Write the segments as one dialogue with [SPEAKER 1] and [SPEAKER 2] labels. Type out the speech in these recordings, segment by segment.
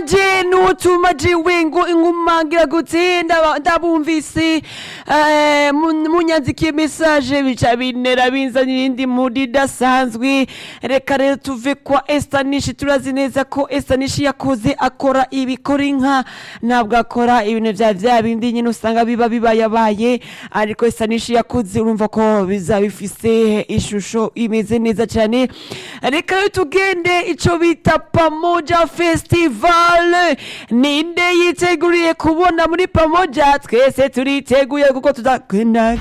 [SPEAKER 1] je n'utuma jewe ngo inkumangira gute ndaba- ndabumvise eh, mu- munyandikiye message bica bintera binzanira indi mudi idasanzwe reka rero tuve kwa estanishi turazi neza ko estanishi yakoze akora ibikora inka ntabwo akora ibintu vya vya bindi nyine usanga biba bibayabaye ariko estanishi yakoze urumva ko biza bifise ishusho imeze neza cyane reka rero tugende ico bita pamoja festival ninde yiteguriye kubona muri pamoja twese turiteguye kuko tuzagenda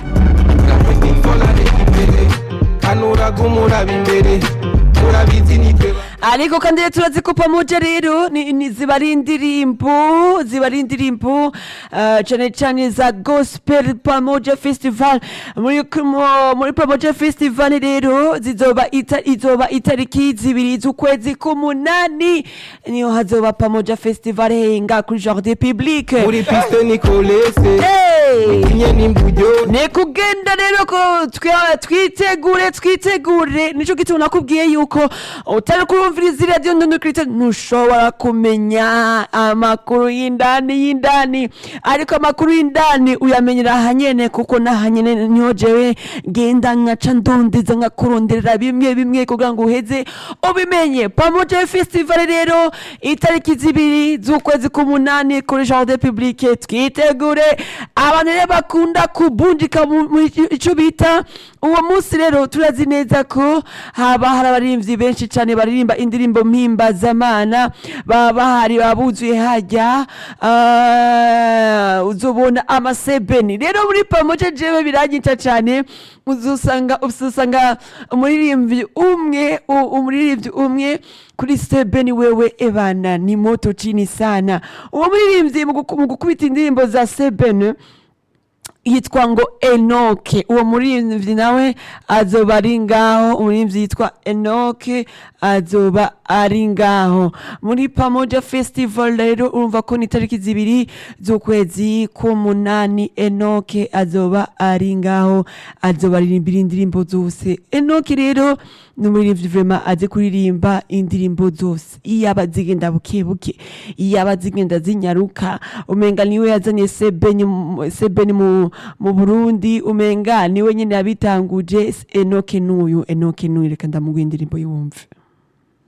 [SPEAKER 2] kanuraga umuraba imbere murabizi nitwe
[SPEAKER 1] ariko kandi rero turazi ko pamoja rero ni, ni ziba ari indirimbo ziba ari indirimbo uh, cyane cyane za gospel pamoja festival muri, mu- muri pamoja festival rero zizoba ita, izoba itariki zibiri z'ukwezi k'umunani niyo hazoba pamoja festival henga kuri jardin public
[SPEAKER 2] muri piste nikolese
[SPEAKER 1] hey!
[SPEAKER 2] inye n'imburyo
[SPEAKER 1] ni kugenda rero ko twa- twitegure twitegure nicyo gituma nakubwiye yuko utari kurumviriza iradiyo ndundukirite ntushobora kumenya amakuru y'indani y'indani ariko amakuru y'indani uyamenyera ahanyene kuko n'ahanyene niho jewe genda nkaca ndondiza nkakuronderera bimwe bimwe kugira ngo uheze ubimenye pamoja festival rero itariki zibiri z'ukwezi k'umunani kuri jardin publique twitegure abantu rero bakunda kubundika mu mu ico bita uwo munsi rero turazi neza ko haba hari abaririmbyi benshi cyane baririmba indirimbo mpimbazamana baba bahari babuzuye hajya ah, uzobona amasebeni rero muri pamoja jewe biranyica cyane uzusanga uzusanga umuririmbyi umwe u- umuririmbyi umwe kuri sebeni wewe ebana ni moto chini sana uwo muririmbyi mu guku- mu gukubita indirimbo za sebeni yitwa ngo enoke uwo muririmbyi nawe azoba ari ngaho umuririmbyi yitwa enoke azoba ari ngaho muri pamoja festival rero urumva ko ni itariki zibiri z'ukwezi k'umunani enoke azoba ari ngaho azoba aririmbira indirimbo zose enoke rero ni umuririmbyi vrema azi kuririmba indirimbo zose iyaba zigenda buke buke iyaba zigenda zinyaruka umenga niwe yazanye sebeni mu- sebeni mu, mu burundi umenga niwe nyine yabitanguje enoke n'uyu enoke n'uyu reka ndamuguha indirimbo y'uwumve